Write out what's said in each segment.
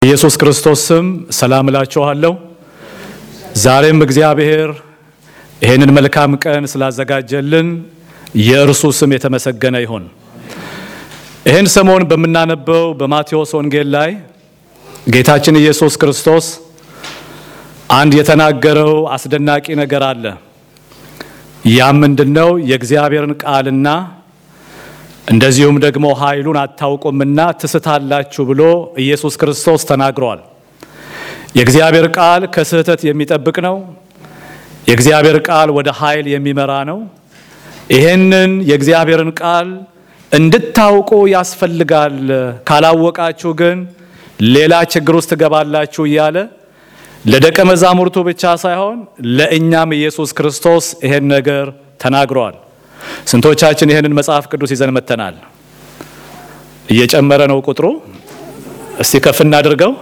ኢየሱስ ክርስቶስ ስም ሰላም እላችኋለሁ። ዛሬም እግዚአብሔር ይህንን መልካም ቀን ስላዘጋጀልን የእርሱ ስም የተመሰገነ ይሁን። ይህን ሰሞን በምናነበው በማቴዎስ ወንጌል ላይ ጌታችን ኢየሱስ ክርስቶስ አንድ የተናገረው አስደናቂ ነገር አለ። ያም ምንድነው? የእግዚአብሔርን ቃልና እንደዚሁም ደግሞ ኃይሉን አታውቁምና ትስታላችሁ ብሎ ኢየሱስ ክርስቶስ ተናግሯል። የእግዚአብሔር ቃል ከስህተት የሚጠብቅ ነው። የእግዚአብሔር ቃል ወደ ኃይል የሚመራ ነው። ይህንን የእግዚአብሔርን ቃል እንድታውቁ ያስፈልጋል። ካላወቃችሁ ግን ሌላ ችግር ውስጥ ትገባላችሁ እያለ ለደቀ መዛሙርቱ ብቻ ሳይሆን ለእኛም ኢየሱስ ክርስቶስ ይሄን ነገር ተናግሯል። ስንቶቻችን ይህንን መጽሐፍ ቅዱስ ይዘን መተናል? እየጨመረ ነው ቁጥሩ። እስቲ ከፍ እናድርገው።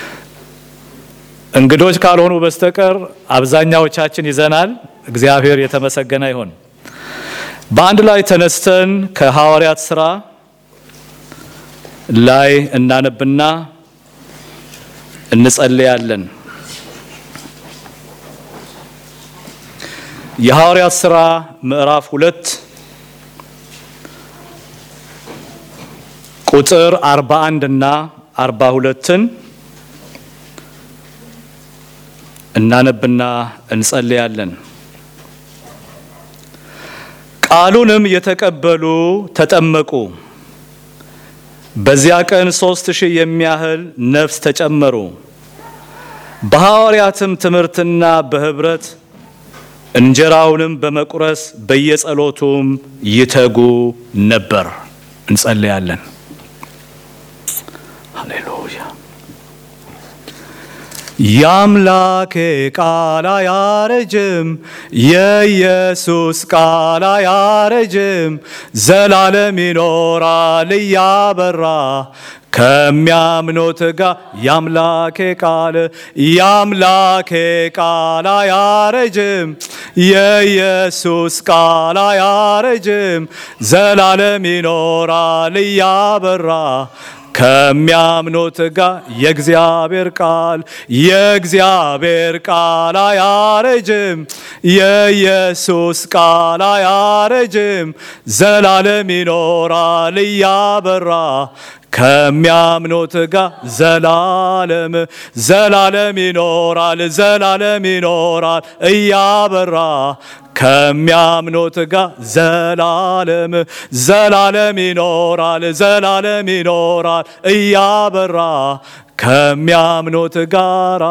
እንግዶች ካልሆኑ በስተቀር አብዛኛዎቻችን ይዘናል። እግዚአብሔር የተመሰገነ ይሁን። በአንድ ላይ ተነስተን ከሐዋርያት ሥራ ላይ እናነብና እንጸልያለን። የሐዋርያት ሥራ ምዕራፍ ሁለት ቁጥር 41 እና 42ን እናነብና እንጸልያለን። ቃሉንም የተቀበሉ ተጠመቁ። በዚያ ቀን ሦስት ሺህ የሚያህል ነፍስ ተጨመሩ። በሐዋርያትም ትምህርትና በኅብረት እንጀራውንም በመቁረስ በየጸሎቱም ይተጉ ነበር። እንጸልያለን። ሃሌሉያ። የአምላኬ ቃል አያረጅም፣ የኢየሱስ ቃል አያረጅም፣ ዘላለም ይኖራል እያበራ ከሚያምኖት ጋር የአምላኬ ቃል የአምላኬ ቃል አያረጅም፣ የኢየሱስ ቃል አያረጅም፣ ዘላለም ይኖራል እያበራ ከሚያምኖት ጋር የእግዚአብሔር ቃል የእግዚአብሔር ቃል አያረጅም፣ የኢየሱስ ቃል አያረጅም፣ ዘላለም ይኖራል እያበራ ከሚያምኖት ጋር ዘላለም ዘላለም ይኖራል ዘላለም ይኖራል እያበራ ከሚያምኖት ጋር ዘላለም ዘላለም ይኖራል ዘላለም ይኖራል እያበራ ከሚያምኖት ጋር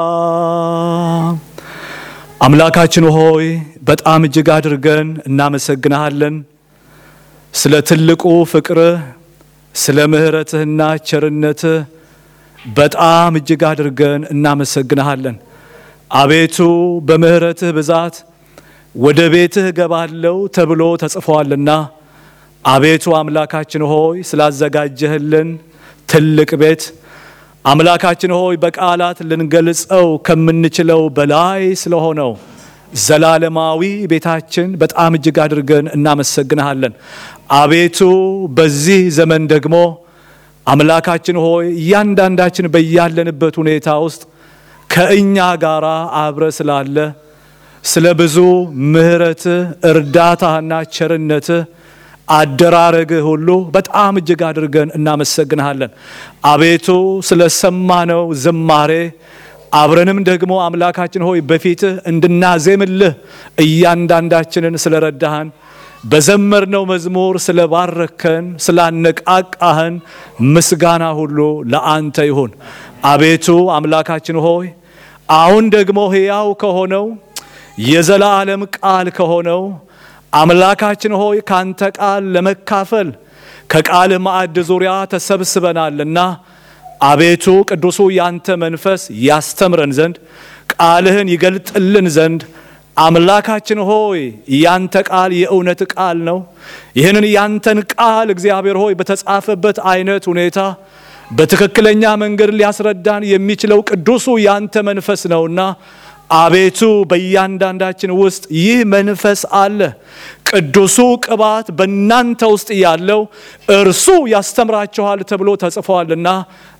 አምላካችን ሆይ በጣም እጅግ አድርገን እናመሰግንሃለን ስለ ትልቁ ፍቅርህ ስለ ምሕረትህና ቸርነትህ በጣም እጅግ አድርገን እናመሰግንሃለን። አቤቱ በምሕረትህ ብዛት ወደ ቤትህ እገባለሁ ተብሎ ተጽፏልና አቤቱ አምላካችን ሆይ ስላዘጋጀህልን ትልቅ ቤት አምላካችን ሆይ በቃላት ልንገልጸው ከምንችለው በላይ ስለሆነው ዘላለማዊ ቤታችን በጣም እጅግ አድርገን እናመሰግንሃለን። አቤቱ በዚህ ዘመን ደግሞ አምላካችን ሆይ እያንዳንዳችን በያለንበት ሁኔታ ውስጥ ከእኛ ጋር አብረ ስላለ ስለ ብዙ ምሕረትህ እርዳታና ቸርነትህ አደራረግህ ሁሉ በጣም እጅግ አድርገን እናመሰግንሃለን። አቤቱ ስለ ሰማነው ዝማሬ አብረንም ደግሞ አምላካችን ሆይ በፊትህ እንድናዜምልህ እያንዳንዳችንን ስለረዳህን በዘመርነው መዝሙር ስለባረከን ስላነቃቃህን ምስጋና ሁሉ ለአንተ ይሁን። አቤቱ አምላካችን ሆይ አሁን ደግሞ ሕያው ከሆነው የዘላለም ቃል ከሆነው አምላካችን ሆይ ካንተ ቃል ለመካፈል ከቃል ማዕድ ዙሪያ ተሰብስበናልና አቤቱ ቅዱሱ ያንተ መንፈስ ያስተምረን ዘንድ ቃልህን ይገልጥልን ዘንድ አምላካችን ሆይ ያንተ ቃል የእውነት ቃል ነው። ይህንን ያንተን ቃል እግዚአብሔር ሆይ በተጻፈበት አይነት ሁኔታ በትክክለኛ መንገድ ሊያስረዳን የሚችለው ቅዱሱ ያንተ መንፈስ ነውና አቤቱ በእያንዳንዳችን ውስጥ ይህ መንፈስ አለ። ቅዱሱ ቅባት በእናንተ ውስጥ ያለው እርሱ ያስተምራችኋል ተብሎ ተጽፏልና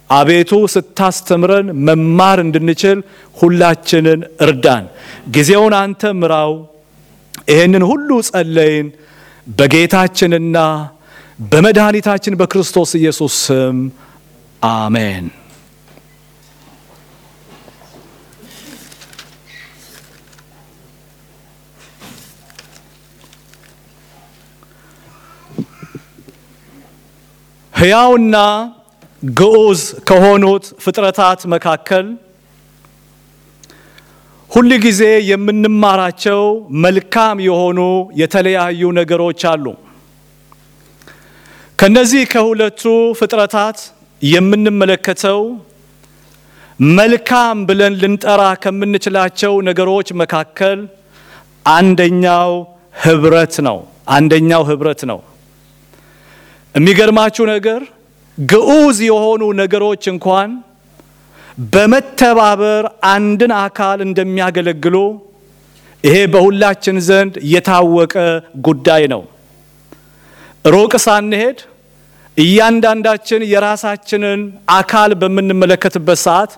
አቤቱ ስታስተምረን መማር እንድንችል ሁላችንን እርዳን። ጊዜውን አንተ ምራው። ይህንን ሁሉ ጸለይን በጌታችንና በመድኃኒታችን በክርስቶስ ኢየሱስ ስም አሜን። ሕያውና ግዑዝ ከሆኑት ፍጥረታት መካከል ሁል ጊዜ የምንማራቸው መልካም የሆኑ የተለያዩ ነገሮች አሉ። ከነዚህ ከሁለቱ ፍጥረታት የምንመለከተው መልካም ብለን ልንጠራ ከምንችላቸው ነገሮች መካከል አንደኛው ህብረት ነው። አንደኛው ህብረት ነው። የሚገርማችሁ ነገር ግዑዝ የሆኑ ነገሮች እንኳን በመተባበር አንድን አካል እንደሚያገለግሉ ይሄ በሁላችን ዘንድ የታወቀ ጉዳይ ነው። ሩቅ ሳንሄድ እያንዳንዳችን የራሳችንን አካል በምንመለከትበት ሰዓት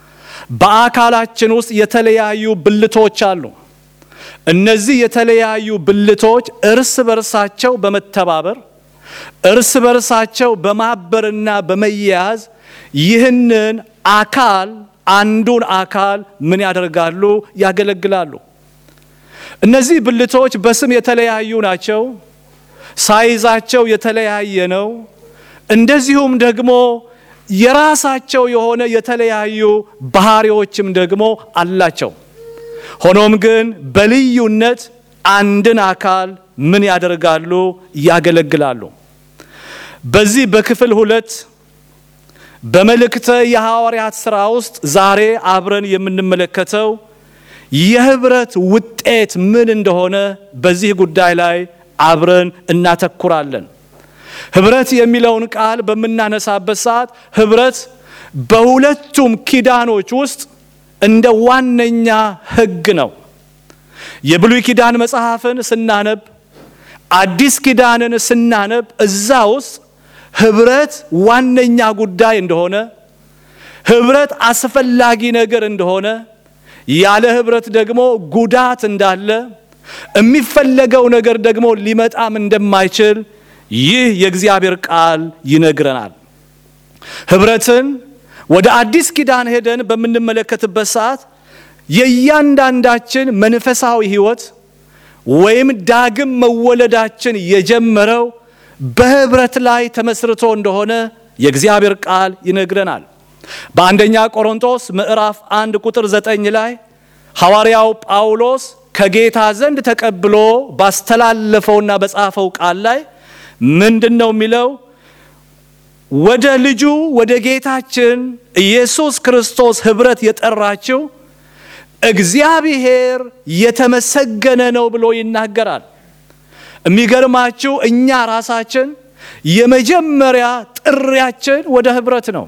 በአካላችን ውስጥ የተለያዩ ብልቶች አሉ። እነዚህ የተለያዩ ብልቶች እርስ በርሳቸው በመተባበር እርስ በርሳቸው በማበርና በመያያዝ ይህንን አካል አንዱን አካል ምን ያደርጋሉ? ያገለግላሉ። እነዚህ ብልቶች በስም የተለያዩ ናቸው። ሳይዛቸው የተለያየ ነው። እንደዚሁም ደግሞ የራሳቸው የሆነ የተለያዩ ባህሪዎችም ደግሞ አላቸው። ሆኖም ግን በልዩነት አንድን አካል ምን ያደርጋሉ? ያገለግላሉ። በዚህ በክፍል ሁለት በመልእክተ የሐዋርያት ሥራ ውስጥ ዛሬ አብረን የምንመለከተው የህብረት ውጤት ምን እንደሆነ በዚህ ጉዳይ ላይ አብረን እናተኩራለን። ህብረት የሚለውን ቃል በምናነሳበት ሰዓት ህብረት በሁለቱም ኪዳኖች ውስጥ እንደ ዋነኛ ህግ ነው። የብሉይ ኪዳን መጽሐፍን ስናነብ፣ አዲስ ኪዳንን ስናነብ እዛ ውስጥ ህብረት ዋነኛ ጉዳይ እንደሆነ፣ ህብረት አስፈላጊ ነገር እንደሆነ፣ ያለ ህብረት ደግሞ ጉዳት እንዳለ፣ የሚፈለገው ነገር ደግሞ ሊመጣም እንደማይችል ይህ የእግዚአብሔር ቃል ይነግረናል። ህብረትን ወደ አዲስ ኪዳን ሄደን በምንመለከትበት ሰዓት የእያንዳንዳችን መንፈሳዊ ህይወት ወይም ዳግም መወለዳችን የጀመረው በህብረት ላይ ተመስርቶ እንደሆነ የእግዚአብሔር ቃል ይነግረናል። በአንደኛ ቆሮንቶስ ምዕራፍ አንድ ቁጥር ዘጠኝ ላይ ሐዋርያው ጳውሎስ ከጌታ ዘንድ ተቀብሎ ባስተላለፈውና በጻፈው ቃል ላይ ምንድን ነው የሚለው? ወደ ልጁ ወደ ጌታችን ኢየሱስ ክርስቶስ ህብረት የጠራችው እግዚአብሔር የተመሰገነ ነው ብሎ ይናገራል። የሚገርማችሁ እኛ ራሳችን የመጀመሪያ ጥሪያችን ወደ ህብረት ነው።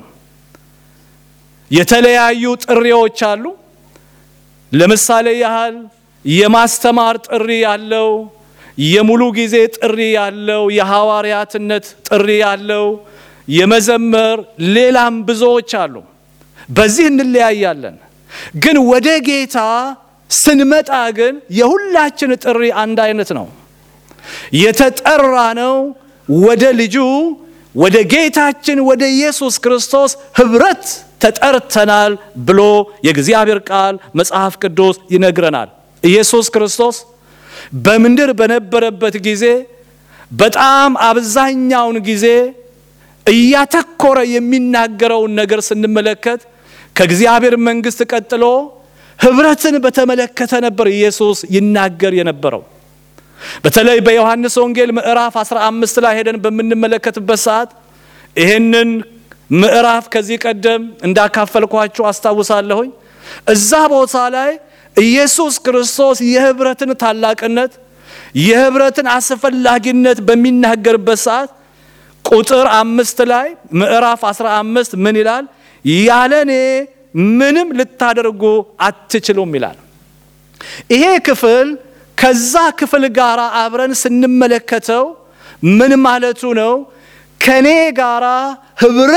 የተለያዩ ጥሪዎች አሉ። ለምሳሌ ያህል የማስተማር ጥሪ ያለው፣ የሙሉ ጊዜ ጥሪ ያለው፣ የሐዋርያትነት ጥሪ ያለው፣ የመዘመር ሌላም ብዙዎች አሉ። በዚህ እንለያያለን። ግን ወደ ጌታ ስንመጣ ግን የሁላችን ጥሪ አንድ አይነት ነው። የተጠራ ነው ወደ ልጁ ወደ ጌታችን ወደ ኢየሱስ ክርስቶስ ህብረት ተጠርተናል ብሎ የእግዚአብሔር ቃል መጽሐፍ ቅዱስ ይነግረናል። ኢየሱስ ክርስቶስ በምድር በነበረበት ጊዜ በጣም አብዛኛውን ጊዜ እያተኮረ የሚናገረውን ነገር ስንመለከት ከእግዚአብሔር መንግሥት ቀጥሎ ህብረትን በተመለከተ ነበር ኢየሱስ ይናገር የነበረው። በተለይ በዮሐንስ ወንጌል ምዕራፍ 15 ላይ ሄደን በምንመለከትበት ሰዓት ይህንን ምዕራፍ ከዚህ ቀደም እንዳካፈልኳችሁ አስታውሳለሁኝ። እዛ ቦታ ላይ ኢየሱስ ክርስቶስ የህብረትን ታላቅነት የህብረትን አስፈላጊነት በሚናገርበት ሰዓት ቁጥር አምስት ላይ ምዕራፍ 15 ምን ይላል? ያለ እኔ ምንም ልታደርጉ አትችሉም ይላል። ይሄ ክፍል ከዛ ክፍል ጋር አብረን ስንመለከተው ምን ማለቱ ነው? ከኔ ጋራ ህብረት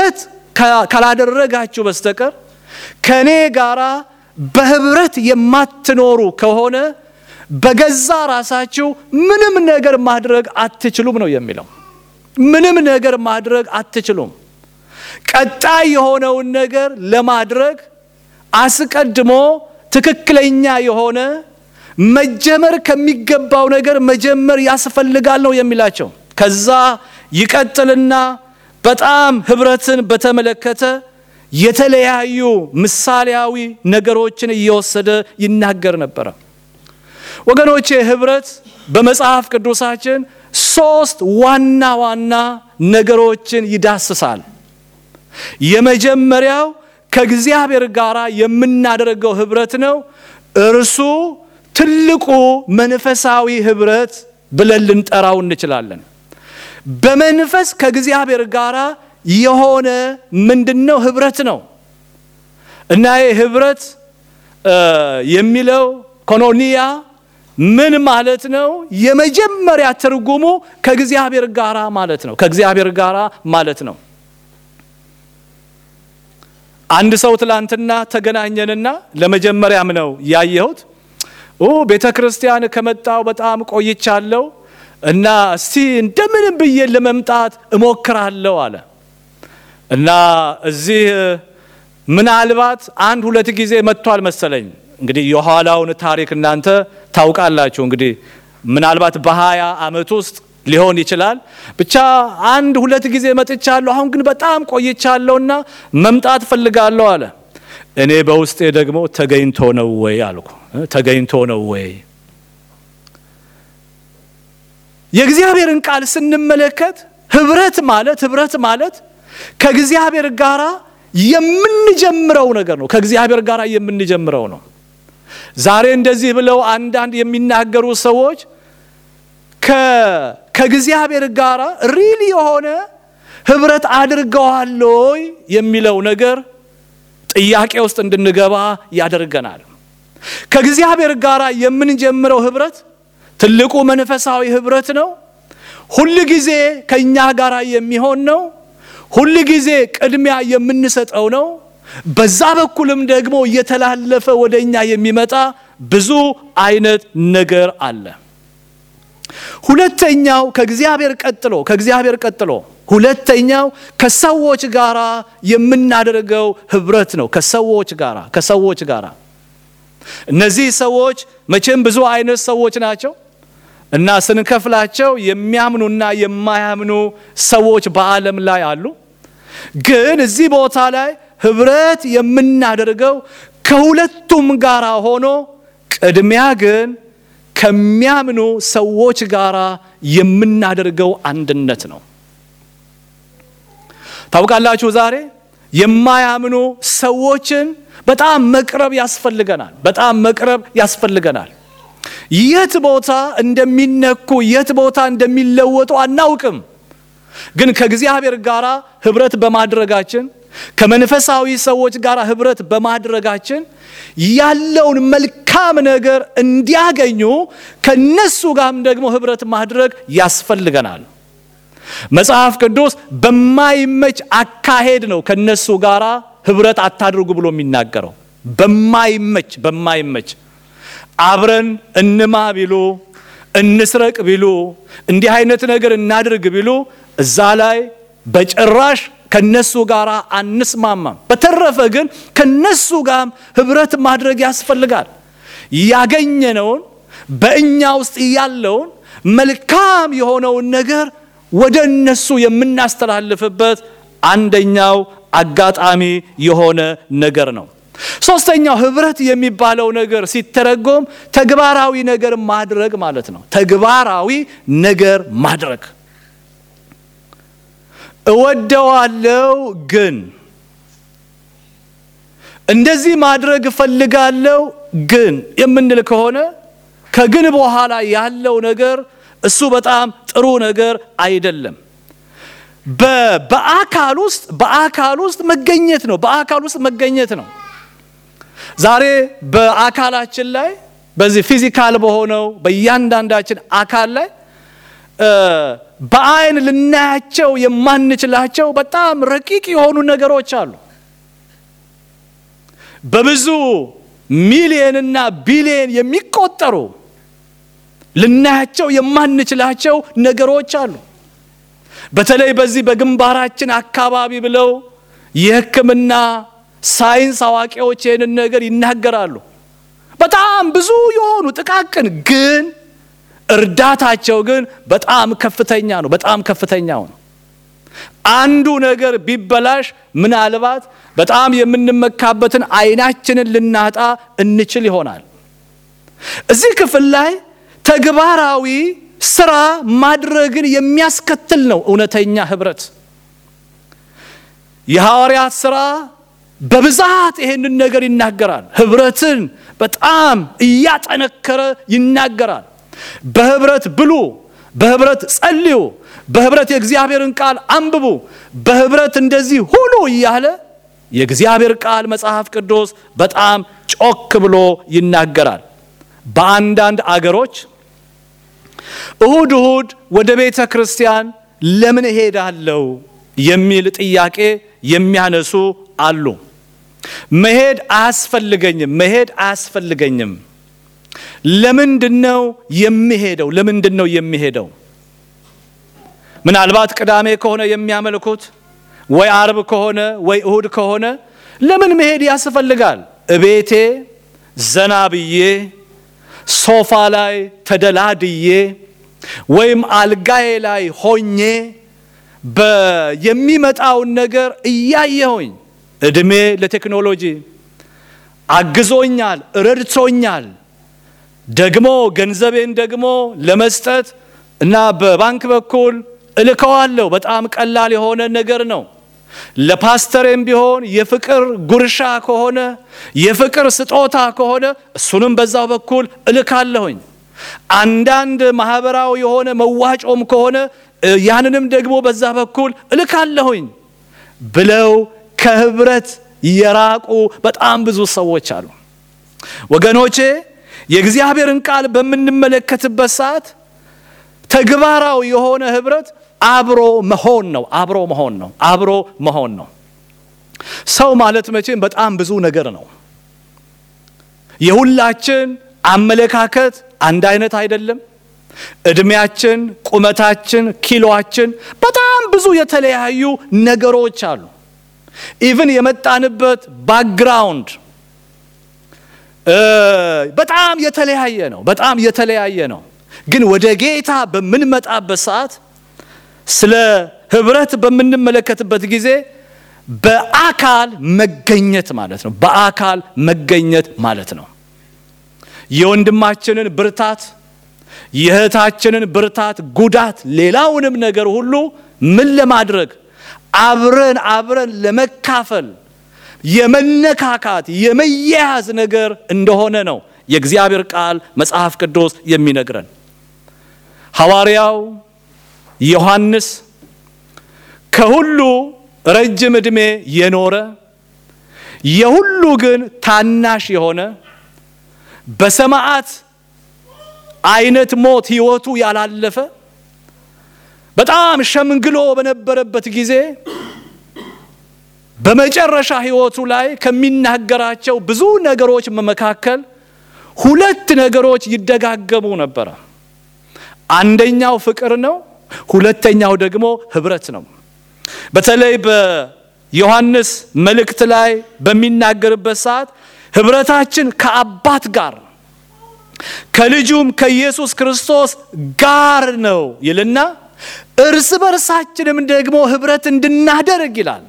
ካላደረጋችሁ በስተቀር ከእኔ ጋራ በህብረት የማትኖሩ ከሆነ በገዛ ራሳችሁ ምንም ነገር ማድረግ አትችሉም ነው የሚለው። ምንም ነገር ማድረግ አትችሉም። ቀጣይ የሆነውን ነገር ለማድረግ አስቀድሞ ትክክለኛ የሆነ መጀመር ከሚገባው ነገር መጀመር ያስፈልጋል ነው የሚላቸው። ከዛ ይቀጥልና በጣም ህብረትን በተመለከተ የተለያዩ ምሳሌያዊ ነገሮችን እየወሰደ ይናገር ነበረ። ወገኖቼ ህብረት በመጽሐፍ ቅዱሳችን ሶስት ዋና ዋና ነገሮችን ይዳስሳል። የመጀመሪያው ከእግዚአብሔር ጋር የምናደርገው ህብረት ነው። እርሱ ትልቁ መንፈሳዊ ህብረት ብለን ልንጠራው እንችላለን። በመንፈስ ከእግዚአብሔር ጋር የሆነ ምንድነው? ህብረት ነው እና ይህ ህብረት የሚለው ኮኖኒያ ምን ማለት ነው? የመጀመሪያ ትርጉሙ ከእግዚአብሔር ጋራ ማለት ነው። ከእግዚአብሔር ጋራ ማለት ነው። አንድ ሰው ትላንትና ተገናኘንና ለመጀመሪያም ነው ያየሁት። ቤተ ክርስቲያን ከመጣው በጣም ቆይቻለሁ እና እስቲ እንደምንም ብዬ ለመምጣት እሞክራለሁ አለ እና እዚህ ምናልባት አንድ ሁለት ጊዜ መጥቷል መሰለኝ። እንግዲህ የኋላውን ታሪክ እናንተ ታውቃላችሁ። እንግዲህ ምናልባት በሀያ ዓመት ውስጥ ሊሆን ይችላል። ብቻ አንድ ሁለት ጊዜ መጥቻለሁ። አሁን ግን በጣም ቆይቻለሁና መምጣት ፈልጋለሁ አለ። እኔ በውስጤ ደግሞ ተገኝቶ ነው ወይ አልኩ። ተገኝቶ ነው ወይ? የእግዚአብሔርን ቃል ስንመለከት ህብረት ማለት ህብረት ማለት ከእግዚአብሔር ጋር የምንጀምረው ነገር ነው። ከእግዚአብሔር ጋር የምንጀምረው ነው። ዛሬ እንደዚህ ብለው አንዳንድ የሚናገሩ ሰዎች ከእግዚአብሔር ጋር ሪል የሆነ ህብረት አድርገዋል ወይ የሚለው ነገር ጥያቄ ውስጥ እንድንገባ ያደርገናል። ከእግዚአብሔር ጋር የምንጀምረው ህብረት ትልቁ መንፈሳዊ ህብረት ነው። ሁል ጊዜ ከእኛ ጋር የሚሆን ነው። ሁል ጊዜ ቅድሚያ የምንሰጠው ነው። በዛ በኩልም ደግሞ እየተላለፈ ወደ እኛ የሚመጣ ብዙ አይነት ነገር አለ። ሁለተኛው ከእግዚአብሔር ቀጥሎ ከእግዚአብሔር ቀጥሎ ሁለተኛው ከሰዎች ጋር የምናደርገው ህብረት ነው። ከሰዎች ጋር ከሰዎች ጋር እነዚህ ሰዎች መቼም ብዙ አይነት ሰዎች ናቸው እና ስንከፍላቸው የሚያምኑና የማያምኑ ሰዎች በዓለም ላይ አሉ። ግን እዚህ ቦታ ላይ ህብረት የምናደርገው ከሁለቱም ጋር ሆኖ ቅድሚያ ግን ከሚያምኑ ሰዎች ጋር የምናደርገው አንድነት ነው። ታውቃላችሁ ዛሬ የማያምኑ ሰዎችን በጣም መቅረብ ያስፈልገናል። በጣም መቅረብ ያስፈልገናል። የት ቦታ እንደሚነኩ የት ቦታ እንደሚለወጡ አናውቅም። ግን ከእግዚአብሔር ጋር ህብረት በማድረጋችን ከመንፈሳዊ ሰዎች ጋር ህብረት በማድረጋችን ያለውን መልካም ነገር እንዲያገኙ ከነሱ ጋርም ደግሞ ህብረት ማድረግ ያስፈልገናል። መጽሐፍ ቅዱስ በማይመች አካሄድ ነው ከነሱ ጋር ህብረት አታድርጉ ብሎ የሚናገረው። በማይመች በማይመች አብረን እንማ ቢሉ እንስረቅ ቢሉ እንዲህ አይነት ነገር እናድርግ ቢሉ እዛ ላይ በጭራሽ ከነሱ ጋር አንስማማም። በተረፈ ግን ከነሱ ጋር ህብረት ማድረግ ያስፈልጋል። ያገኘነውን በእኛ ውስጥ ያለውን መልካም የሆነውን ነገር ወደ እነሱ የምናስተላልፍበት አንደኛው አጋጣሚ የሆነ ነገር ነው። ሶስተኛው ህብረት የሚባለው ነገር ሲተረጎም ተግባራዊ ነገር ማድረግ ማለት ነው። ተግባራዊ ነገር ማድረግ እወደዋለው ግን እንደዚህ ማድረግ እፈልጋለሁ ግን የምንል ከሆነ ከግን በኋላ ያለው ነገር እሱ በጣም ጥሩ ነገር አይደለም። በአካል ውስጥ በአካል ውስጥ መገኘት ነው። በአካል ውስጥ መገኘት ነው። ዛሬ በአካላችን ላይ በዚህ ፊዚካል በሆነው በእያንዳንዳችን አካል ላይ በአይን ልናያቸው የማንችላቸው በጣም ረቂቅ የሆኑ ነገሮች አሉ። በብዙ ሚሊየንና ቢሊየን የሚቆጠሩ ልናያቸው የማንችላቸው ነገሮች አሉ። በተለይ በዚህ በግንባራችን አካባቢ ብለው የሕክምና ሳይንስ አዋቂዎች ይህንን ነገር ይናገራሉ። በጣም ብዙ የሆኑ ጥቃቅን ግን እርዳታቸው ግን በጣም ከፍተኛ ነው። በጣም ከፍተኛው ነው። አንዱ ነገር ቢበላሽ ምናልባት በጣም የምንመካበትን አይናችንን ልናጣ እንችል ይሆናል። እዚህ ክፍል ላይ ተግባራዊ ስራ ማድረግን የሚያስከትል ነው እውነተኛ ህብረት። የሐዋርያት ስራ በብዛት ይሄንን ነገር ይናገራል። ህብረትን በጣም እያጠነከረ ይናገራል። በህብረት ብሉ፣ በህብረት ጸልዩ፣ በህብረት የእግዚአብሔርን ቃል አንብቡ፣ በህብረት እንደዚህ ሁሉ እያለ የእግዚአብሔር ቃል መጽሐፍ ቅዱስ በጣም ጮክ ብሎ ይናገራል። በአንዳንድ አገሮች እሁድ እሁድ ወደ ቤተ ክርስቲያን ለምን እሄዳለሁ የሚል ጥያቄ የሚያነሱ አሉ። መሄድ አያስፈልገኝም፣ መሄድ አያስፈልገኝም። ለምንድን ነው የሚሄደው? ለምንድን ነው የሚሄደው? ምናልባት ቅዳሜ ከሆነ የሚያመልኩት ወይ አርብ ከሆነ ወይ እሁድ ከሆነ ለምን መሄድ ያስፈልጋል? እቤቴ ዘና ብዬ ሶፋ ላይ ተደላድዬ ወይም አልጋዬ ላይ ሆኜ የሚመጣውን ነገር እያየሁኝ እድሜ ለቴክኖሎጂ አግዞኛል፣ ረድቶኛል። ደግሞ ገንዘቤን ደግሞ ለመስጠት እና በባንክ በኩል እልከዋለሁ። በጣም ቀላል የሆነ ነገር ነው። ለፓስተሬም ቢሆን የፍቅር ጉርሻ ከሆነ የፍቅር ስጦታ ከሆነ እሱንም በዛው በኩል እልካለሁኝ። አንዳንድ ማህበራዊ የሆነ መዋጮም ከሆነ ያንንም ደግሞ በዛ በኩል እልካለሁኝ ብለው ከህብረት የራቁ በጣም ብዙ ሰዎች አሉ። ወገኖቼ የእግዚአብሔርን ቃል በምንመለከትበት ሰዓት ተግባራዊ የሆነ ህብረት አብሮ መሆን ነው። አብሮ መሆን ነው። አብሮ መሆን ነው። ሰው ማለት መቼም በጣም ብዙ ነገር ነው። የሁላችን አመለካከት አንድ አይነት አይደለም። እድሜያችን፣ ቁመታችን፣ ኪሎአችን በጣም ብዙ የተለያዩ ነገሮች አሉ። ኢቭን የመጣንበት ባክግራውንድ በጣም የተለያየ ነው። በጣም የተለያየ ነው። ግን ወደ ጌታ በምንመጣበት ሰዓት ስለ ህብረት በምንመለከትበት ጊዜ በአካል መገኘት ማለት ነው። በአካል መገኘት ማለት ነው። የወንድማችንን ብርታት፣ የእህታችንን ብርታት፣ ጉዳት፣ ሌላውንም ነገር ሁሉ ምን ለማድረግ አብረን አብረን ለመካፈል የመነካካት የመያያዝ ነገር እንደሆነ ነው የእግዚአብሔር ቃል መጽሐፍ ቅዱስ የሚነግረን። ሐዋርያው ዮሐንስ ከሁሉ ረጅም ዕድሜ የኖረ የሁሉ ግን ታናሽ የሆነ በሰማዕት አይነት ሞት ሕይወቱ ያላለፈ በጣም ሸምግሎ በነበረበት ጊዜ በመጨረሻ ሕይወቱ ላይ ከሚናገራቸው ብዙ ነገሮች መካከል ሁለት ነገሮች ይደጋገሙ ነበረ። አንደኛው ፍቅር ነው። ሁለተኛው ደግሞ ህብረት ነው። በተለይ በዮሐንስ መልእክት ላይ በሚናገርበት ሰዓት ህብረታችን ከአባት ጋር ከልጁም ከኢየሱስ ክርስቶስ ጋር ነው ይልና እርስ በርሳችንም ደግሞ ህብረት እንድናደርግ ይላል።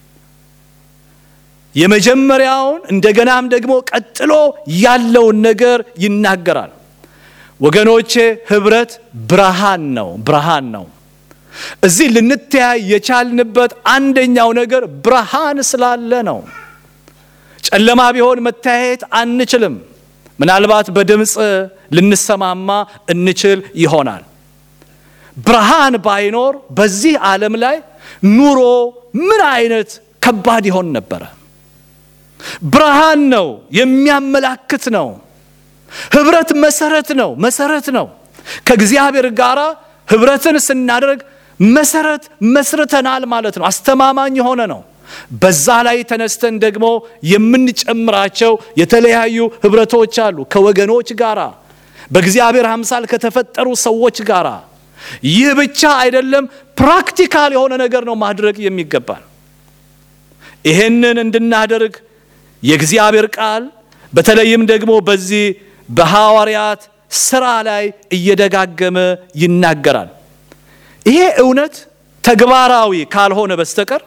የመጀመሪያውን እንደገናም ደግሞ ቀጥሎ ያለውን ነገር ይናገራል። ወገኖቼ ህብረት ብርሃን ነው፣ ብርሃን ነው። እዚህ ልንተያይ የቻልንበት አንደኛው ነገር ብርሃን ስላለ ነው። ጨለማ ቢሆን መተያየት አንችልም። ምናልባት በድምፅ ልንሰማማ እንችል ይሆናል። ብርሃን ባይኖር በዚህ ዓለም ላይ ኑሮ ምን አይነት ከባድ ይሆን ነበረ? ብርሃን ነው፣ የሚያመላክት ነው። ህብረት መሰረት ነው፣ መሰረት ነው። ከእግዚአብሔር ጋር ህብረትን ስናደርግ መሰረት መስርተናል ማለት ነው። አስተማማኝ የሆነ ነው። በዛ ላይ ተነስተን ደግሞ የምንጨምራቸው የተለያዩ ህብረቶች አሉ ከወገኖች ጋራ በእግዚአብሔር አምሳል ከተፈጠሩ ሰዎች ጋራ። ይህ ብቻ አይደለም፣ ፕራክቲካል የሆነ ነገር ነው ማድረግ የሚገባል። ይሄንን እንድናደርግ የእግዚአብሔር ቃል በተለይም ደግሞ በዚህ በሐዋርያት ስራ ላይ እየደጋገመ ይናገራል። ይሄ እውነት ተግባራዊ ካልሆነ በስተቀር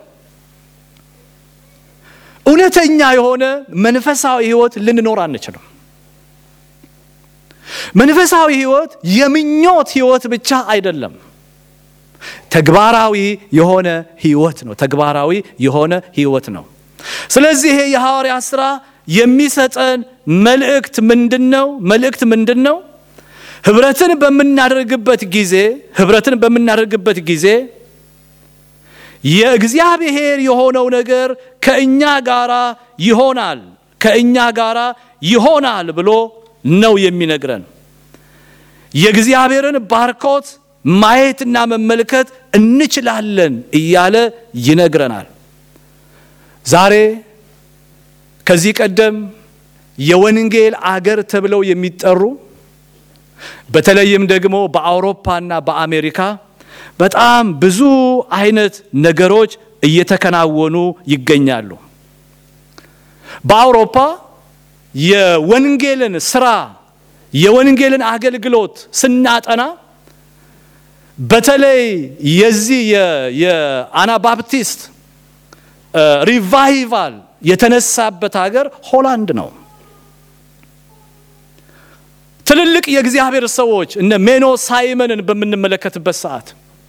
እውነተኛ የሆነ መንፈሳዊ ህይወት ልንኖር አንችልም። መንፈሳዊ ህይወት የምኞት ህይወት ብቻ አይደለም፣ ተግባራዊ የሆነ ህይወት ነው። ተግባራዊ የሆነ ህይወት ነው። ስለዚህ ይሄ የሐዋርያ ሥራ የሚሰጠን መልእክት ምንድን ነው? መልእክት ምንድን ነው? ህብረትን በምናደርግበት ጊዜ ህብረትን በምናደርግበት ጊዜ የእግዚአብሔር የሆነው ነገር ከእኛ ጋራ ይሆናል ከእኛ ጋራ ይሆናል ብሎ ነው የሚነግረን። የእግዚአብሔርን ባርኮት ማየትና መመልከት እንችላለን እያለ ይነግረናል። ዛሬ ከዚህ ቀደም የወንጌል አገር ተብለው የሚጠሩ በተለይም ደግሞ በአውሮፓና በአሜሪካ በጣም ብዙ አይነት ነገሮች እየተከናወኑ ይገኛሉ። በአውሮፓ የወንጌልን ስራ የወንጌልን አገልግሎት ስናጠና በተለይ የዚህ የአናባፕቲስት ሪቫይቫል የተነሳበት ሀገር ሆላንድ ነው። ትልልቅ የእግዚአብሔር ሰዎች እነ ሜኖ ሳይመንን በምንመለከትበት ሰዓት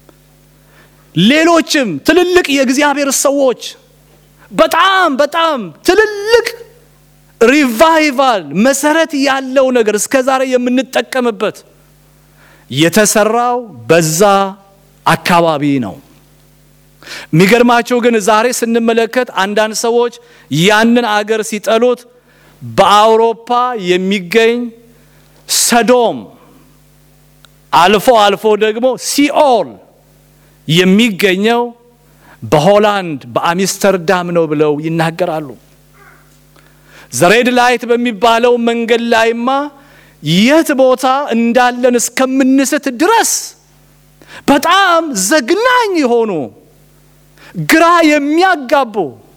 ሌሎችም ትልልቅ የእግዚአብሔር ሰዎች በጣም በጣም ትልልቅ ሪቫይቫል መሰረት ያለው ነገር እስከ ዛሬ የምንጠቀምበት የተሰራው በዛ አካባቢ ነው። የሚገርማቸው ግን ዛሬ ስንመለከት አንዳንድ ሰዎች ያንን አገር ሲጠሉት በአውሮፓ የሚገኝ ሰዶም አልፎ አልፎ ደግሞ ሲኦል የሚገኘው በሆላንድ በአምስተርዳም ነው ብለው ይናገራሉ። ዘሬድ ላይት በሚባለው መንገድ ላይማ የት ቦታ እንዳለን እስከምንስት ድረስ በጣም ዘግናኝ የሆኑ ግራ የሚያጋቡ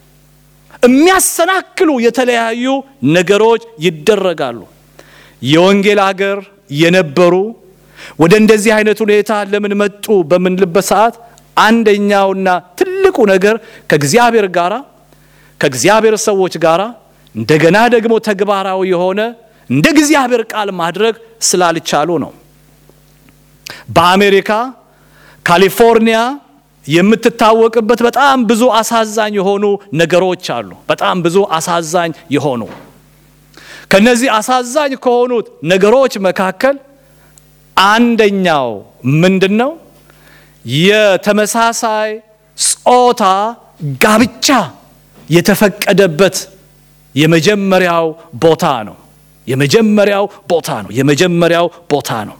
የሚያሰናክሉ የተለያዩ ነገሮች ይደረጋሉ። የወንጌል አገር የነበሩ ወደ እንደዚህ አይነት ሁኔታ ለምን መጡ በምንልበት ሰዓት አንደኛውና ትልቁ ነገር ከእግዚአብሔር ጋር ከእግዚአብሔር ሰዎች ጋር እንደገና ደግሞ ተግባራዊ የሆነ እንደ እግዚአብሔር ቃል ማድረግ ስላልቻሉ ነው። በአሜሪካ ካሊፎርኒያ የምትታወቅበት በጣም ብዙ አሳዛኝ የሆኑ ነገሮች አሉ። በጣም ብዙ አሳዛኝ የሆኑ ከነዚህ አሳዛኝ ከሆኑት ነገሮች መካከል አንደኛው ምንድን ነው? የተመሳሳይ ጾታ ጋብቻ የተፈቀደበት የመጀመሪያው ቦታ ነው። የመጀመሪያው ቦታ ነው። የመጀመሪያው ቦታ ነው።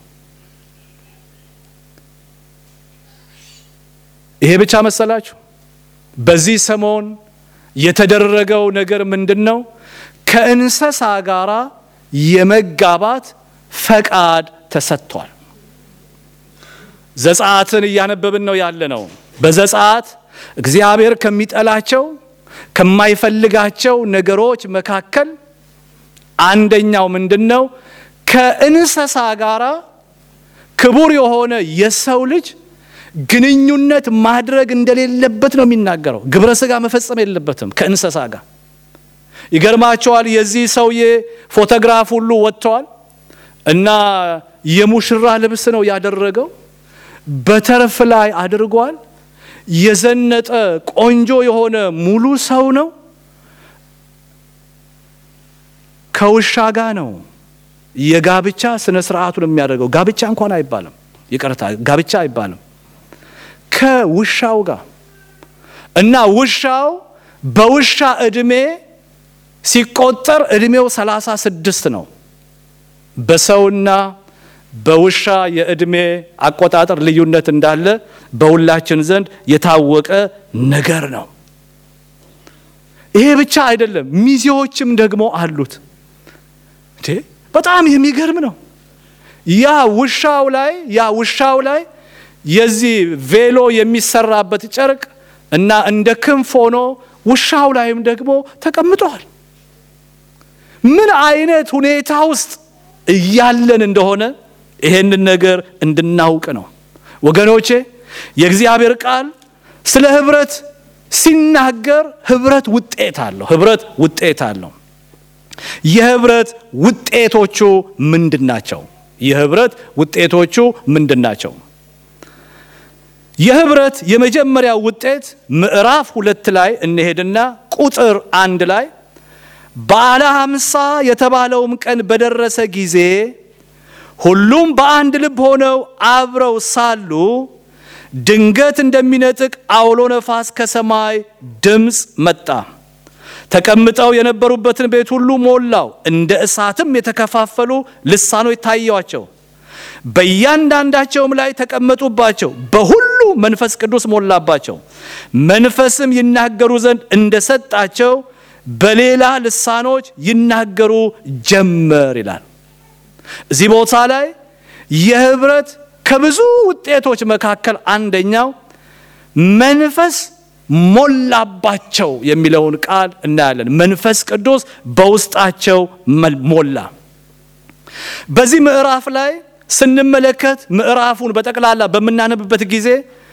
ይሄ ብቻ መሰላችሁ? በዚህ ሰሞን የተደረገው ነገር ምንድን ነው? ከእንስሳ ጋር የመጋባት ፈቃድ ተሰጥቷል። ዘጸአትን እያነበብን ነው ያለ ነው። በዘጸአት እግዚአብሔር ከሚጠላቸው ከማይፈልጋቸው ነገሮች መካከል አንደኛው ምንድን ነው? ከእንስሳ ጋር ክቡር የሆነ የሰው ልጅ ግንኙነት ማድረግ እንደሌለበት ነው የሚናገረው። ግብረ ስጋ መፈጸም የለበትም ከእንስሳ ጋር። ይገርማቸዋል። የዚህ ሰውዬ ፎቶግራፍ ሁሉ ወጥተዋል እና የሙሽራ ልብስ ነው ያደረገው። በተርፍ ላይ አድርጓል። የዘነጠ ቆንጆ የሆነ ሙሉ ሰው ነው። ከውሻ ጋር ነው የጋብቻ ስነ ስርዓቱን የሚያደርገው። ጋብቻ እንኳን አይባልም፣ ይቅርታ፣ ጋብቻ አይባልም። ከውሻው ጋር እና ውሻው በውሻ እድሜ ሲቆጠር እድሜው ሰላሳ ስድስት ነው። በሰውና በውሻ የዕድሜ አቆጣጠር ልዩነት እንዳለ በሁላችን ዘንድ የታወቀ ነገር ነው። ይሄ ብቻ አይደለም፣ ሚዜዎችም ደግሞ አሉት። በጣም የሚገርም ነው። ያ ውሻው ላይ ያ ውሻው ላይ የዚህ ቬሎ የሚሰራበት ጨርቅ እና እንደ ክንፍ ሆኖ ውሻው ላይም ደግሞ ተቀምጠዋል። ምን አይነት ሁኔታ ውስጥ እያለን እንደሆነ ይሄንን ነገር እንድናውቅ ነው ወገኖቼ። የእግዚአብሔር ቃል ስለ ህብረት ሲናገር ህብረት ውጤት አለው። ህብረት ውጤት አለው። የህብረት ውጤቶቹ ምንድን ናቸው? የህብረት ውጤቶቹ ምንድን ናቸው? የህብረት የመጀመሪያው ውጤት ምዕራፍ ሁለት ላይ እንሄድና ቁጥር አንድ ላይ በዓለ ሃምሳ የተባለውም ቀን በደረሰ ጊዜ ሁሉም በአንድ ልብ ሆነው አብረው ሳሉ ድንገት እንደሚነጥቅ አውሎ ነፋስ ከሰማይ ድምፅ መጣ። ተቀምጠው የነበሩበትን ቤት ሁሉ ሞላው። እንደ እሳትም የተከፋፈሉ ልሳኖች ታየዋቸው፣ በእያንዳንዳቸውም ላይ ተቀመጡባቸው። በሁሉ መንፈስ ቅዱስ ሞላባቸው። መንፈስም ይናገሩ ዘንድ እንደሰጣቸው በሌላ ልሳኖች ይናገሩ ጀመር ይላል። እዚህ ቦታ ላይ የህብረት ከብዙ ውጤቶች መካከል አንደኛው መንፈስ ሞላባቸው የሚለውን ቃል እናያለን። መንፈስ ቅዱስ በውስጣቸው ሞላ። በዚህ ምዕራፍ ላይ ስንመለከት ምዕራፉን በጠቅላላ በምናነብበት ጊዜ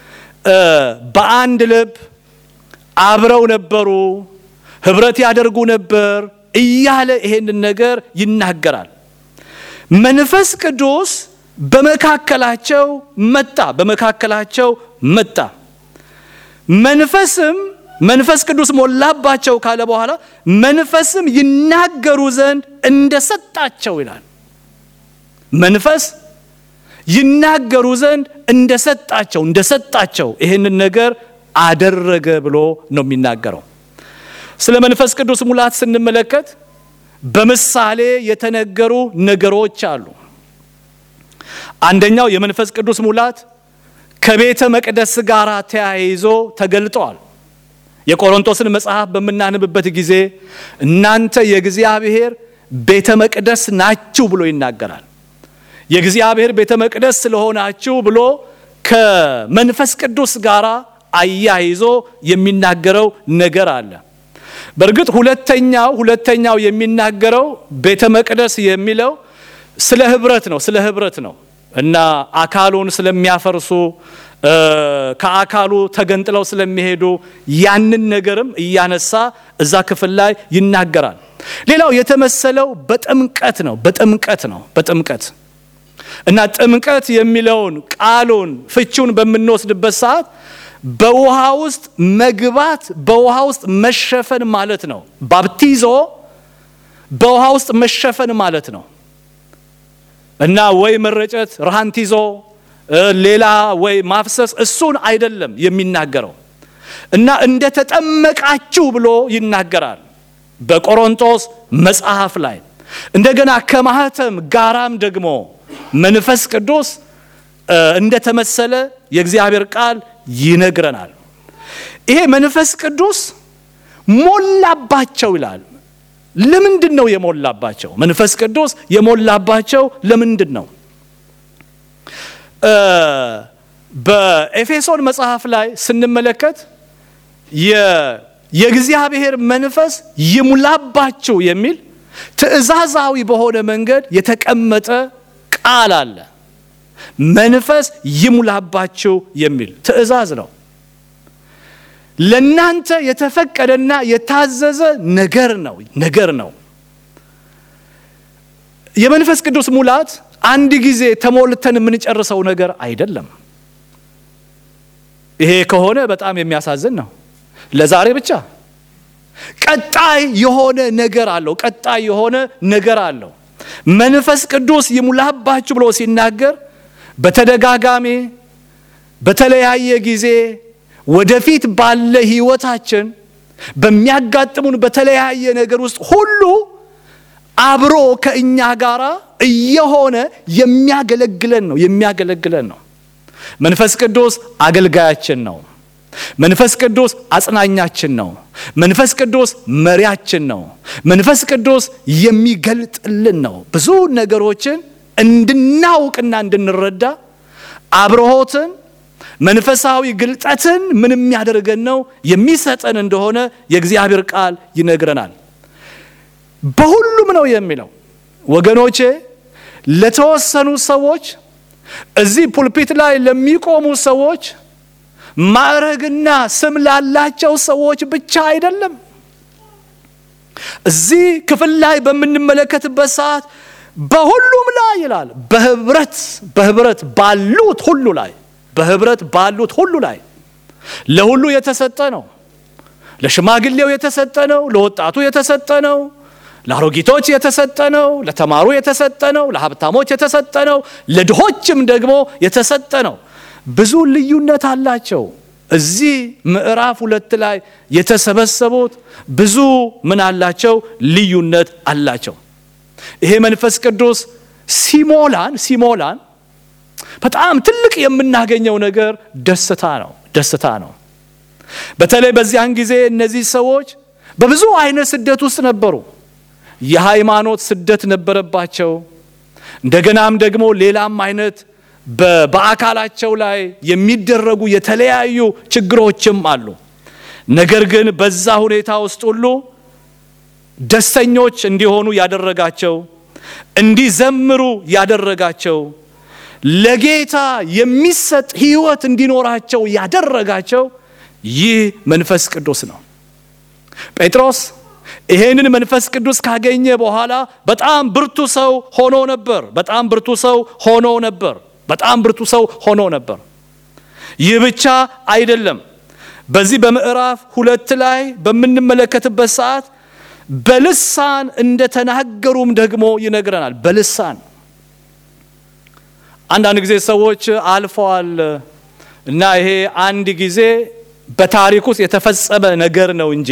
በአንድ ልብ አብረው ነበሩ፣ ህብረት ያደርጉ ነበር እያለ ይሄንን ነገር ይናገራል። መንፈስ ቅዱስ በመካከላቸው መጣ፣ በመካከላቸው መጣ። መንፈስም መንፈስ ቅዱስ ሞላባቸው ካለ በኋላ መንፈስም ይናገሩ ዘንድ እንደሰጣቸው ይላል። መንፈስ ይናገሩ ዘንድ እንደሰጣቸው እንደሰጣቸው ይህንን ነገር አደረገ ብሎ ነው የሚናገረው። ስለ መንፈስ ቅዱስ ሙላት ስንመለከት በምሳሌ የተነገሩ ነገሮች አሉ። አንደኛው የመንፈስ ቅዱስ ሙላት ከቤተ መቅደስ ጋር ተያይዞ ተገልጧል። የቆሮንቶስን መጽሐፍ በምናንብበት ጊዜ እናንተ የእግዚአብሔር ቤተ መቅደስ ናችሁ ብሎ ይናገራል። የእግዚአብሔር ቤተ መቅደስ ስለሆናችሁ ብሎ ከመንፈስ ቅዱስ ጋር አያይዞ የሚናገረው ነገር አለ። በእርግጥ ሁለተኛው ሁለተኛው የሚናገረው ቤተ መቅደስ የሚለው ስለ ህብረት ነው ስለ ህብረት ነው እና አካሉን ስለሚያፈርሱ ከአካሉ ተገንጥለው ስለሚሄዱ ያንን ነገርም እያነሳ እዛ ክፍል ላይ ይናገራል። ሌላው የተመሰለው በጥምቀት ነው በጥምቀት ነው በጥምቀት እና ጥምቀት የሚለውን ቃሉን ፍቹን በምንወስድበት ሰዓት በውሃ ውስጥ መግባት በውሃ ውስጥ መሸፈን ማለት ነው። ባፕቲዞ በውሃ ውስጥ መሸፈን ማለት ነው እና ወይ መረጨት ራሃንቲዞ ሌላ ወይ ማፍሰስ እሱን አይደለም የሚናገረው እና እንደ ተጠመቃችሁ ብሎ ይናገራል በቆሮንቶስ መጽሐፍ ላይ እንደገና ከማህተም ጋራም ደግሞ መንፈስ ቅዱስ እንደተመሰለ የእግዚአብሔር ቃል ይነግረናል። ይሄ መንፈስ ቅዱስ ሞላባቸው ይላል። ለምንድን ነው የሞላባቸው? መንፈስ ቅዱስ የሞላባቸው ለምንድን ነው? በኤፌሶን መጽሐፍ ላይ ስንመለከት የእግዚአብሔር መንፈስ ይሙላባችሁ የሚል ትእዛዛዊ በሆነ መንገድ የተቀመጠ ቃል አለ። መንፈስ ይሙላባችሁ የሚል ትእዛዝ ነው። ለናንተ የተፈቀደና የታዘዘ ነገር ነው ነገር ነው። የመንፈስ ቅዱስ ሙላት አንድ ጊዜ ተሞልተን የምንጨርሰው ነገር አይደለም። ይሄ ከሆነ በጣም የሚያሳዝን ነው። ለዛሬ ብቻ ቀጣይ የሆነ ነገር አለው። ቀጣይ የሆነ ነገር አለው። መንፈስ ቅዱስ ይሙላባችሁ ብሎ ሲናገር በተደጋጋሚ በተለያየ ጊዜ ወደፊት ባለ ህይወታችን በሚያጋጥሙን በተለያየ ነገር ውስጥ ሁሉ አብሮ ከእኛ ጋር እየሆነ የሚያገለግለን ነው የሚያገለግለን ነው። መንፈስ ቅዱስ አገልጋያችን ነው። መንፈስ ቅዱስ አጽናኛችን ነው። መንፈስ ቅዱስ መሪያችን ነው። መንፈስ ቅዱስ የሚገልጥልን ነው። ብዙ ነገሮችን እንድናውቅና እንድንረዳ አብርሆትን መንፈሳዊ ግልጠትን ምን የሚያደርገን ነው የሚሰጠን እንደሆነ የእግዚአብሔር ቃል ይነግረናል። በሁሉም ነው የሚለው ወገኖቼ፣ ለተወሰኑ ሰዎች እዚህ ፑልፒት ላይ ለሚቆሙ ሰዎች ማዕረግና ስም ላላቸው ሰዎች ብቻ አይደለም። እዚህ ክፍል ላይ በምንመለከትበት ሰዓት በሁሉም ላይ ይላል። በህብረት በህብረት ባሉት ሁሉ ላይ በህብረት ባሉት ሁሉ ላይ ለሁሉ የተሰጠ ነው። ለሽማግሌው የተሰጠ ነው። ለወጣቱ የተሰጠ ነው። ለአሮጊቶች የተሰጠ ነው። ለተማሩ የተሰጠ ነው። ለሀብታሞች የተሰጠ ነው። ለድሆችም ደግሞ የተሰጠ ነው። ብዙ ልዩነት አላቸው። እዚህ ምዕራፍ ሁለት ላይ የተሰበሰቡት ብዙ ምን አላቸው? ልዩነት አላቸው። ይሄ መንፈስ ቅዱስ ሲሞላን ሲሞላን በጣም ትልቅ የምናገኘው ነገር ደስታ ነው። ደስታ ነው። በተለይ በዚያን ጊዜ እነዚህ ሰዎች በብዙ አይነት ስደት ውስጥ ነበሩ። የሃይማኖት ስደት ነበረባቸው። እንደገናም ደግሞ ሌላም አይነት በአካላቸው ላይ የሚደረጉ የተለያዩ ችግሮችም አሉ። ነገር ግን በዛ ሁኔታ ውስጥ ሁሉ ደስተኞች እንዲሆኑ ያደረጋቸው፣ እንዲዘምሩ ያደረጋቸው፣ ለጌታ የሚሰጥ ሕይወት እንዲኖራቸው ያደረጋቸው ይህ መንፈስ ቅዱስ ነው። ጴጥሮስ ይሄንን መንፈስ ቅዱስ ካገኘ በኋላ በጣም ብርቱ ሰው ሆኖ ነበር። በጣም ብርቱ ሰው ሆኖ ነበር። በጣም ብርቱ ሰው ሆኖ ነበር። ይህ ብቻ አይደለም። በዚህ በምዕራፍ ሁለት ላይ በምንመለከትበት ሰዓት በልሳን እንደተናገሩም ደግሞ ይነግረናል። በልሳን አንዳንድ ጊዜ ሰዎች አልፈዋል እና ይሄ አንድ ጊዜ በታሪክ ውስጥ የተፈጸመ ነገር ነው እንጂ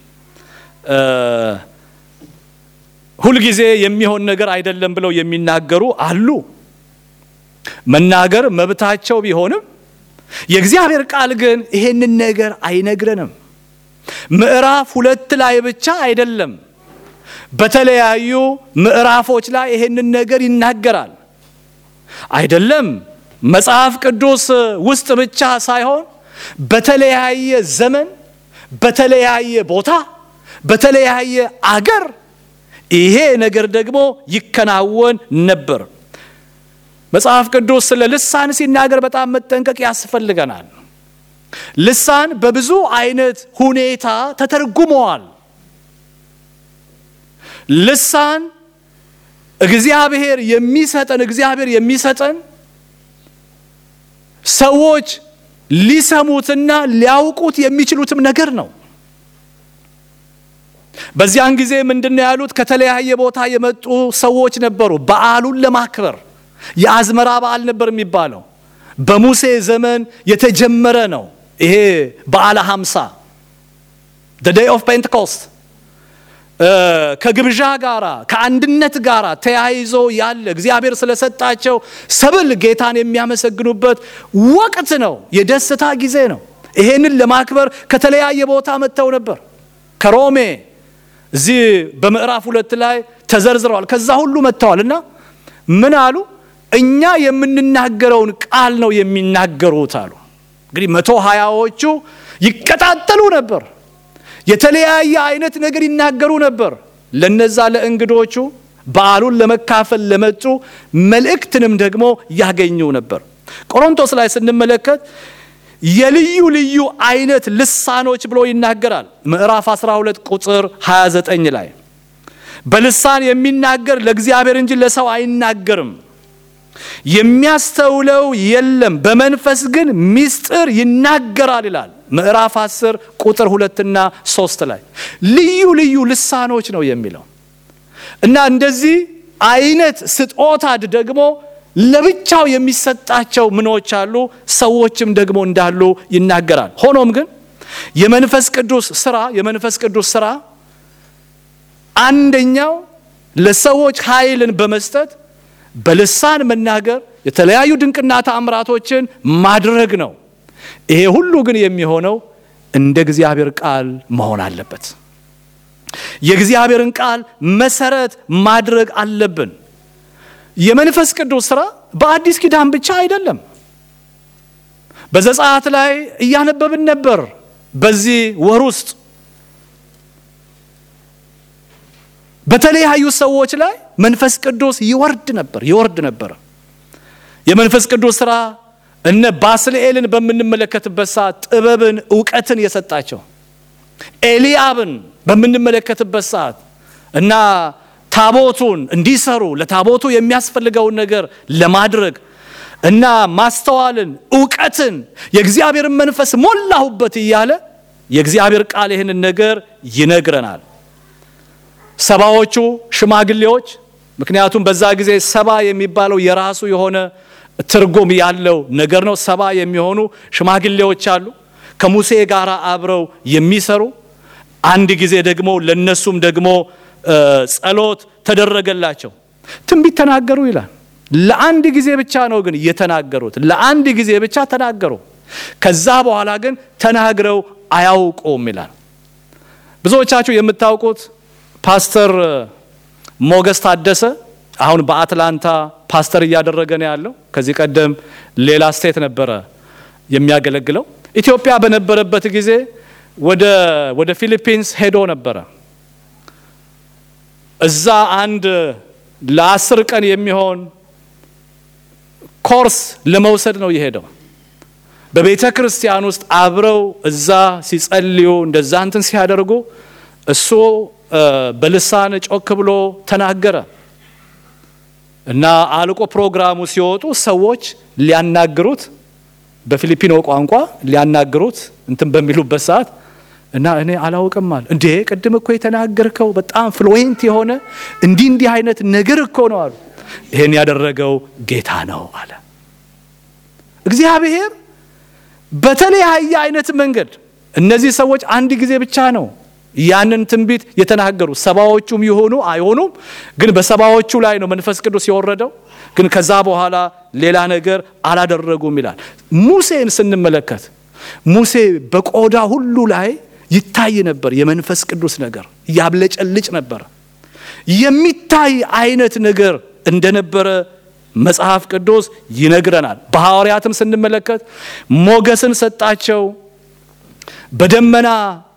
ሁልጊዜ የሚሆን ነገር አይደለም ብለው የሚናገሩ አሉ። መናገር መብታቸው ቢሆንም የእግዚአብሔር ቃል ግን ይሄንን ነገር አይነግረንም። ምዕራፍ ሁለት ላይ ብቻ አይደለም፣ በተለያዩ ምዕራፎች ላይ ይሄንን ነገር ይናገራል። አይደለም መጽሐፍ ቅዱስ ውስጥ ብቻ ሳይሆን በተለያየ ዘመን፣ በተለያየ ቦታ፣ በተለያየ አገር ይሄ ነገር ደግሞ ይከናወን ነበር። መጽሐፍ ቅዱስ ስለ ልሳን ሲናገር በጣም መጠንቀቅ ያስፈልገናል። ልሳን በብዙ አይነት ሁኔታ ተተርጉመዋል። ልሳን እግዚአብሔር የሚሰጠን እግዚአብሔር የሚሰጠን ሰዎች ሊሰሙትና ሊያውቁት የሚችሉትም ነገር ነው። በዚያን ጊዜ ምንድነው ያሉት? ከተለያየ ቦታ የመጡ ሰዎች ነበሩ። በዓሉን ለማክበር የአዝመራ በዓል ነበር የሚባለው። በሙሴ ዘመን የተጀመረ ነው። ይሄ በዓለ ሀምሳ ዴይ ኦፍ ፔንቴኮስት ከግብዣ ጋራ ከአንድነት ጋራ ተያይዞ ያለ እግዚአብሔር ስለሰጣቸው ሰብል ጌታን የሚያመሰግኑበት ወቅት ነው። የደስታ ጊዜ ነው። ይሄንን ለማክበር ከተለያየ ቦታ መጥተው ነበር። ከሮሜ እዚህ በምዕራፍ ሁለት ላይ ተዘርዝረዋል። ከዛ ሁሉ መጥተዋል እና ምን አሉ? እኛ የምንናገረውን ቃል ነው የሚናገሩት አሉ። እንግዲህ መቶ ሀያዎቹ ይቀጣጠሉ ነበር። የተለያየ አይነት ነገር ይናገሩ ነበር። ለነዛ ለእንግዶቹ በዓሉን ለመካፈል ለመጡ መልእክትንም ደግሞ ያገኙ ነበር። ቆሮንቶስ ላይ ስንመለከት የልዩ ልዩ አይነት ልሳኖች ብሎ ይናገራል። ምዕራፍ 12 ቁጥር 29 ላይ በልሳን የሚናገር ለእግዚአብሔር እንጂ ለሰው አይናገርም፣ የሚያስተውለው የለም፣ በመንፈስ ግን ምስጢር ይናገራል ይላል። ምዕራፍ 10 ቁጥር ሁለትና ሶስት ላይ ልዩ ልዩ ልሳኖች ነው የሚለው እና እንደዚህ አይነት ስጦታድ ደግሞ ለብቻው የሚሰጣቸው ምኖች አሉ፣ ሰዎችም ደግሞ እንዳሉ ይናገራል። ሆኖም ግን የመንፈስ ቅዱስ ስራ የመንፈስ ቅዱስ ስራ አንደኛው ለሰዎች ኃይልን በመስጠት በልሳን መናገር፣ የተለያዩ ድንቅና ተአምራቶችን ማድረግ ነው። ይሄ ሁሉ ግን የሚሆነው እንደ እግዚአብሔር ቃል መሆን አለበት። የእግዚአብሔርን ቃል መሰረት ማድረግ አለብን። የመንፈስ ቅዱስ ሥራ በአዲስ ኪዳን ብቻ አይደለም። በዘጸአት ላይ እያነበብን ነበር። በዚህ ወር ውስጥ በተለያዩ ሰዎች ላይ መንፈስ ቅዱስ ይወርድ ነበር ይወርድ ነበር። የመንፈስ ቅዱስ ሥራ እነ ባስልኤልን በምንመለከትበት ሰዓት ጥበብን፣ እውቀትን የሰጣቸው ኤልያብን በምንመለከትበት ሰዓት እና ታቦቱን እንዲሰሩ ለታቦቱ የሚያስፈልገውን ነገር ለማድረግ እና ማስተዋልን፣ እውቀትን የእግዚአብሔርን መንፈስ ሞላሁበት እያለ የእግዚአብሔር ቃል ይህንን ነገር ይነግረናል። ሰባዎቹ ሽማግሌዎች ምክንያቱም በዛ ጊዜ ሰባ የሚባለው የራሱ የሆነ ትርጉም ያለው ነገር ነው። ሰባ የሚሆኑ ሽማግሌዎች አሉ ከሙሴ ጋር አብረው የሚሰሩ አንድ ጊዜ ደግሞ ለነሱም ደግሞ ጸሎት ተደረገላቸው። ትንቢት ተናገሩ ይላል። ለአንድ ጊዜ ብቻ ነው ግን የተናገሩት። ለአንድ ጊዜ ብቻ ተናገሩ። ከዛ በኋላ ግን ተናግረው አያውቁም ይላል። ብዙዎቻችሁ የምታውቁት ፓስተር ሞገስ ታደሰ አሁን በአትላንታ ፓስተር እያደረገ ነው ያለው። ከዚህ ቀደም ሌላ ስቴት ነበረ የሚያገለግለው። ኢትዮጵያ በነበረበት ጊዜ ወደ ወደ ፊሊፒንስ ሄዶ ነበረ። እዛ አንድ ለአስር ቀን የሚሆን ኮርስ ለመውሰድ ነው የሄደው። በቤተ ክርስቲያን ውስጥ አብረው እዛ ሲጸልዩ እንደዛ እንትን ሲያደርጉ እሱ በልሳን ጮክ ብሎ ተናገረ እና አልቆ ፕሮግራሙ ሲወጡ ሰዎች ሊያናግሩት በፊሊፒኖ ቋንቋ ሊያናግሩት እንትን በሚሉበት ሰዓት እና እኔ አላውቅም አለ። እንዴ ቅድም እኮ የተናገርከው በጣም ፍሉዌንት የሆነ እንዲህ እንዲህ አይነት ነገር እኮ ነው አሉ። ይሄን ያደረገው ጌታ ነው አለ። እግዚአብሔር በተለያየ አይነት መንገድ እነዚህ ሰዎች አንድ ጊዜ ብቻ ነው ያንን ትንቢት የተናገሩ ሰባዎቹም ይሆኑ አይሆኑም፣ ግን በሰባዎቹ ላይ ነው መንፈስ ቅዱስ የወረደው። ግን ከዛ በኋላ ሌላ ነገር አላደረጉም ይላል። ሙሴን ስንመለከት ሙሴ በቆዳ ሁሉ ላይ ይታይ ነበር የመንፈስ ቅዱስ ነገር ያብለጨልጭ ነበር። የሚታይ አይነት ነገር እንደነበረ መጽሐፍ ቅዱስ ይነግረናል። በሐዋርያትም ስንመለከት ሞገስን ሰጣቸው በደመና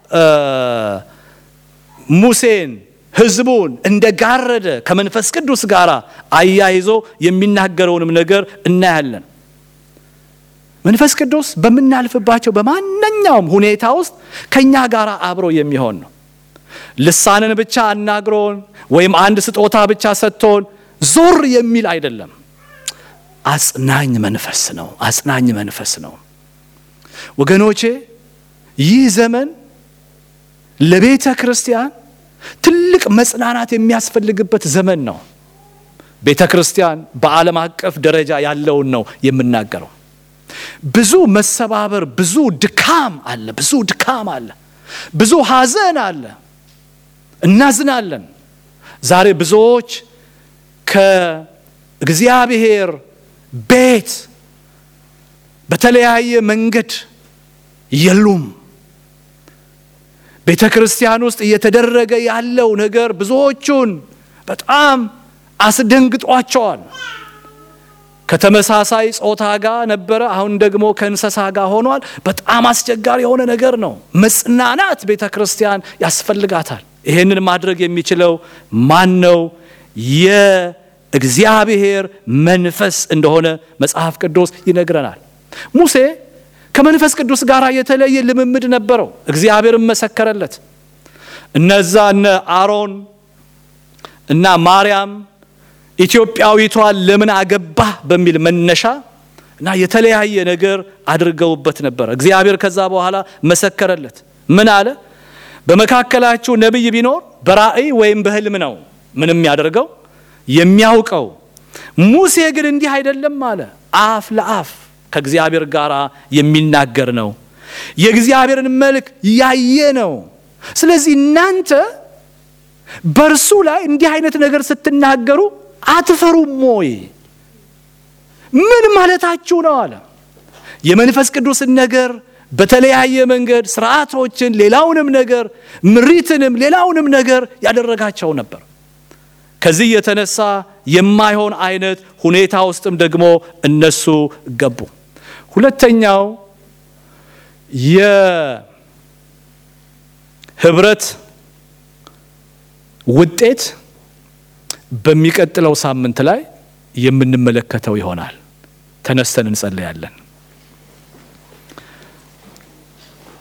ሙሴን ሕዝቡን እንደ ጋረደ ከመንፈስ ቅዱስ ጋር አያይዞ የሚናገረውንም ነገር እናያለን። መንፈስ ቅዱስ በምናልፍባቸው በማንኛውም ሁኔታ ውስጥ ከኛ ጋር አብሮ የሚሆን ነው። ልሳንን ብቻ አናግሮን ወይም አንድ ስጦታ ብቻ ሰጥቶን ዞር የሚል አይደለም። አጽናኝ መንፈስ ነው። አጽናኝ መንፈስ ነው ወገኖቼ ይህ ዘመን ለቤተ ክርስቲያን ትልቅ መጽናናት የሚያስፈልግበት ዘመን ነው። ቤተ ክርስቲያን በዓለም አቀፍ ደረጃ ያለውን ነው የምናገረው። ብዙ መሰባበር፣ ብዙ ድካም አለ፣ ብዙ ድካም አለ፣ ብዙ ሐዘን አለ። እናዝናለን። ዛሬ ብዙዎች ከእግዚአብሔር ቤት በተለያየ መንገድ የሉም። ቤተ ክርስቲያን ውስጥ እየተደረገ ያለው ነገር ብዙዎቹን በጣም አስደንግጧቸዋል። ከተመሳሳይ ጾታ ጋር ነበረ፣ አሁን ደግሞ ከእንስሳ ጋር ሆኗል። በጣም አስቸጋሪ የሆነ ነገር ነው። መጽናናት ቤተ ክርስቲያን ያስፈልጋታል። ይህንን ማድረግ የሚችለው ማን ነው? የእግዚአብሔር መንፈስ እንደሆነ መጽሐፍ ቅዱስ ይነግረናል። ሙሴ ከመንፈስ ቅዱስ ጋር የተለየ ልምምድ ነበረው። እግዚአብሔርን መሰከረለት። እነዛ እነ አሮን እና ማርያም ኢትዮጵያዊቷን ለምን አገባህ በሚል መነሻ እና የተለያየ ነገር አድርገውበት ነበረ። እግዚአብሔር ከዛ በኋላ መሰከረለት። ምን አለ? በመካከላችሁ ነቢይ ቢኖር በራእይ ወይም በሕልም ነው ምንም ያደርገው የሚያውቀው። ሙሴ ግን እንዲህ አይደለም አለ። አፍ ለአፍ ከእግዚአብሔር ጋር የሚናገር ነው። የእግዚአብሔርን መልክ ያየ ነው። ስለዚህ እናንተ በእርሱ ላይ እንዲህ አይነት ነገር ስትናገሩ አትፈሩም ወይ? ምን ማለታችሁ ነው አለ። የመንፈስ ቅዱስን ነገር በተለያየ መንገድ ስርዓቶችን፣ ሌላውንም ነገር ምሪትንም፣ ሌላውንም ነገር ያደረጋቸው ነበር። ከዚህ የተነሳ የማይሆን አይነት ሁኔታ ውስጥም ደግሞ እነሱ ገቡ። ሁለተኛው የህብረት ውጤት በሚቀጥለው ሳምንት ላይ የምንመለከተው ይሆናል። ተነስተን እንጸለያለን።